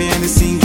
rapping and the singing.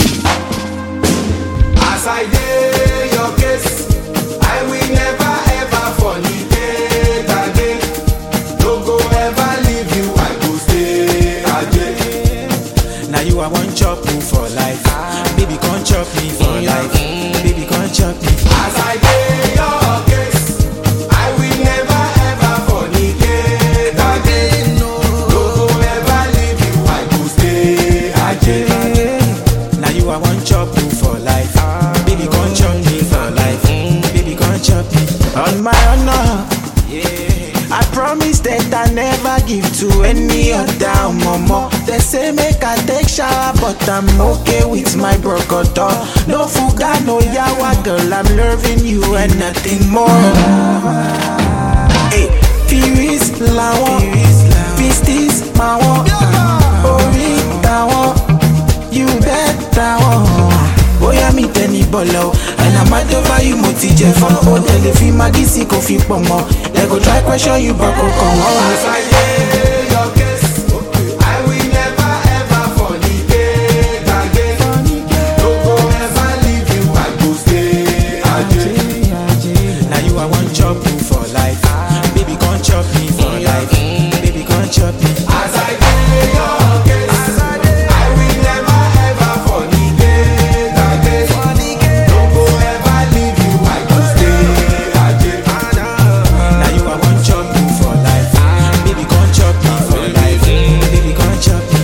As I dey your case, I will never ever fornicate again. No go ever leave you, I go stay again. Now you I want chop you for life. Baby, come chop me for life. Baby, come chop me. As I dey your case, I will never ever fornicate again. No go ever leave you, I go stay again. Now you I want chop you for life. Baby, come chop me for life. Baby, come chop me. On my honor, I promise that I never give to any other mama. They say make I take shower, but I'm okay with my brocodo. No fuga, no yawa, girl, I'm loving you and nothing more. Hey, Firis lawon, Pistis mawon, Ori tawon, you bet tawon. Bóyá mi tẹ ní bọ̀lọ̀ o, and I'm mad over you mo ti jẹ fún. Ó tẹ̀lé fi magí sí kò fi pọ̀ mọ́. They go try question you but kò kàn wọ́n. As I dey your case, I will never ever fornicate again. No go ever leave you, I go stay again. Now you I want chop you for life. Baby, come chop me for life. Baby, come chop me. As I dey your case, I will never ever fornicate again. No go ever leave you, I go stay again. Now you I want chop you for life. Baby, come chop me for life. Baby, come chop me.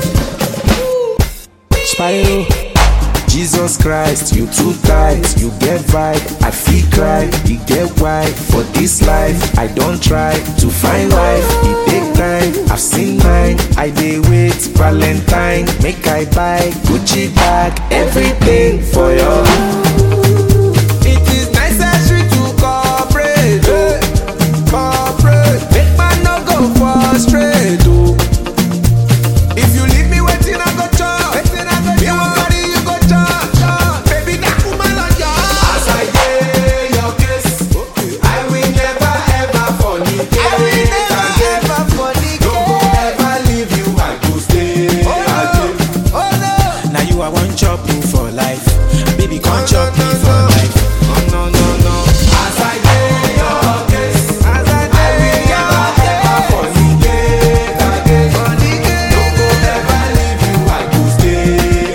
Spyro. Jesus Christ, you too tight, you get vibe, I feel cry, you get why. For this life, I don't try to find life, it take time, I've seen mine, I dey wait, Valentine, make I buy Gucci bag, everything for your It is necessary to cooperate, eh, cooperate. Make man no go frustrate, oh. If you leave me waiting, I go chop. Waiting, I go me won't carry you go chop, chop. Baby, that woman on your As I dey your case, I will never ever fornicate. I will never ever fornicate. No go ever leave you, I go stay again. Oh no. Now you I want chop you for life. Baby, come chop me for life. no, no, no. As I dey your case, as I dey will never ever fornicate again. No go ever leave you, I go stay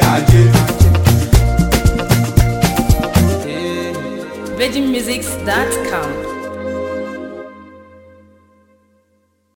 again. VeggieMusics.com.